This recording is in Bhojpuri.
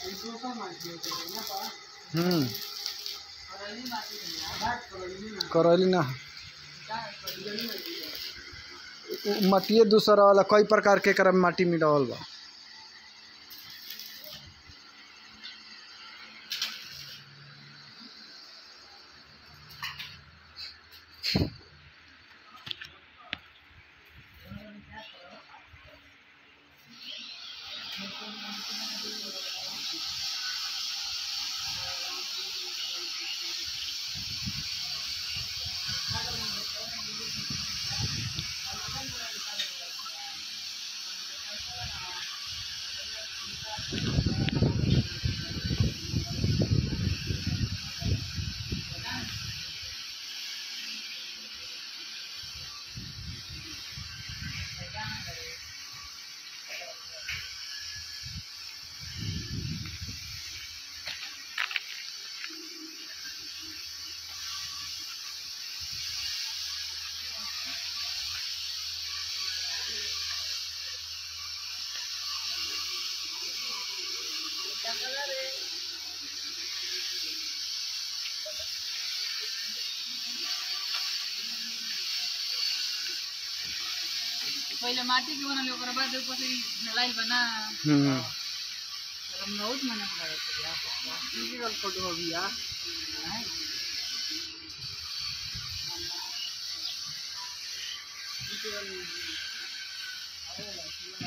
हम्म करैली ना उ- मटिए दूसरा वाला कई प्रकार के एकरा में माटी मिलावल बा पहिले माटी के बनल ओकरा बाद ऊपर से ढलाई बना हम्म हम बहुत मेहनत लगे थे यार फिजिकल फोटो हो गया हैं?